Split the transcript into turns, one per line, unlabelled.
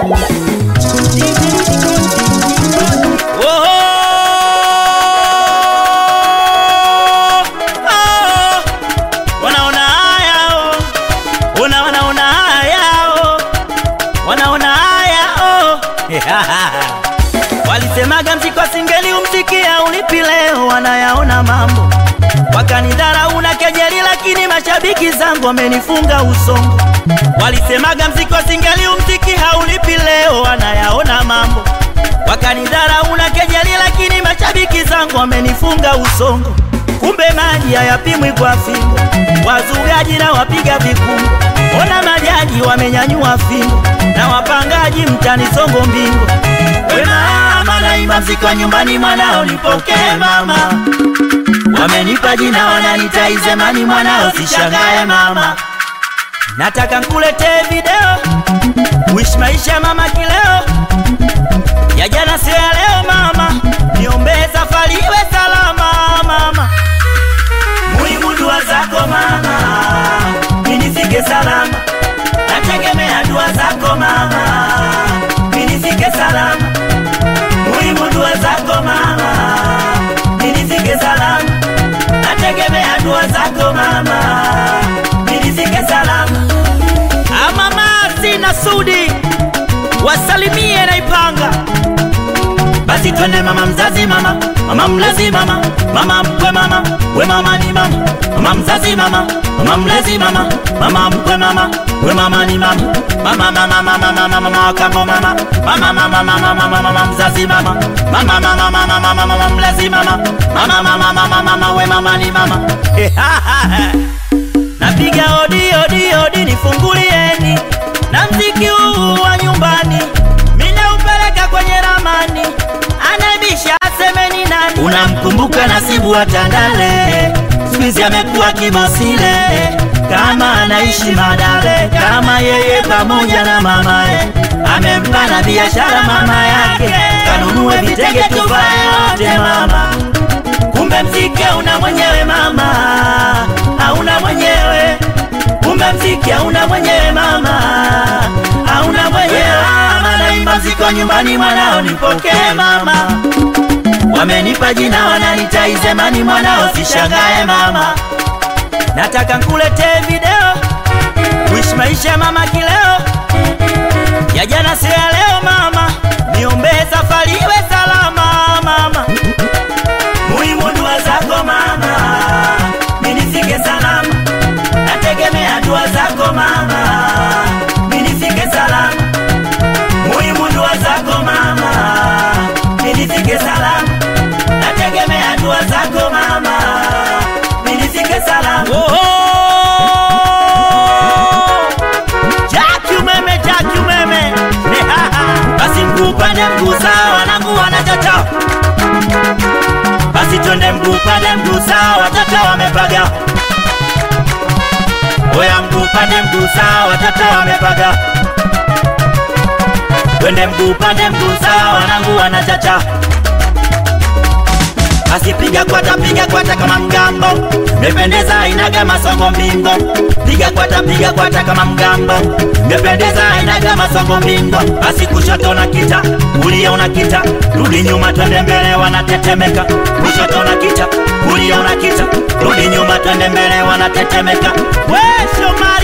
Oh, wanaona haya oh. Una wanaona haya oh. Wanaona haya oh. Walisemaga mziki wa singeli umsikia ulipi leo, wanayaona mambo wakanidharau na kejeli, lakini mashabiki zangu wamenifunga usongo. Walisemaga mziki wa singeli umziki haulipi leo, wanayaona mambo wakanidharau na kejeli, lakini mashabiki zangu wamenifunga usongo. Kumbe maji hayapimwi kwa fimbo, wazugaji na wapiga vikumbo. Ona majaji wamenyanyua fimbo na wapangaji mtani songo mbingo. We mama, naimba mziki wa nyumbani, mwanao nipokee mama. Wamenipa jina wananita Izemani, mwanao sishangae mama. Nataka nkuletee video wish maisha mama kileo ya jana sio ya leo mama, niombee safari iwe salama mama. Muhimu dua zako mama, ninifike salama, nategemea dua zako mama, ninifike salama. Muhimu dua zako mama, ninifike salama, nategemea dua zako mama, ninifike salama. Ama Masi na Sudi wasalimie na Ipanga. Basi twende mama mzazi mama, mama mlezi mama, mama mkwe mama, we mama ni mama, mama mzazi mama, mama mlezi mama, mama mkwe mama, we mama ni mama, mama mama mama mama mama kambo mama, mama mama mama mama mama mzazi mama, mama mama mama mama mama mlezi mama, mama mama mama mama we mama ni mama. Napiga odi odi odi nifungulieni na mziki huu wa nyumbani mina upeleka kwenye ramani anabisha asemeni nani unamkumbuka nasibu wa Tandale skuizi amekuwa kibosile kama anaishi Madale kama yeye pamoja na mamaye amempa na biashara mama yake kanunue vitenge tuvae wote mama kumbe mziki hauna mwenyewe mama hauna mwenyewe kumbe mziki hauna mwenyewe mama hauna mwenyewe mama naimba mziki wa nyumbani mwanao nipokee mama wamenipa jina wananita Izemani mwanao sishangae mama nataka nkuletee video wish maisha mama kileo ya jana sio ya leo mama niombee safari iwe salama mama muhimu dua zako mama minifike salama nategemea dua zako mama minifike salama muhimu dua zako mama minifike salama nategemea dua zako mama minifike salama oh, Jaki umeme, jaki umeme basi mguu pande mguu sawa wanangu wanachocho basi twende mguu pande mguu sawa watoto wamepaga oya mguu pande mguu sawa watoto wamepaga twende mguu pande mguu sawa wanangu wanachacha basi piga kwata piga kwata kama mgambo mependeza inaga masongo mbingo piga kwata piga kwata kama mgambo mependeza inaga masongo mbingo basi kushoto na kita kulia una kita rudi nyuma twende mbele wanatetemeka kushoto na kita kulia una kita rudi nyuma twende mbele wanatetemeka we shoma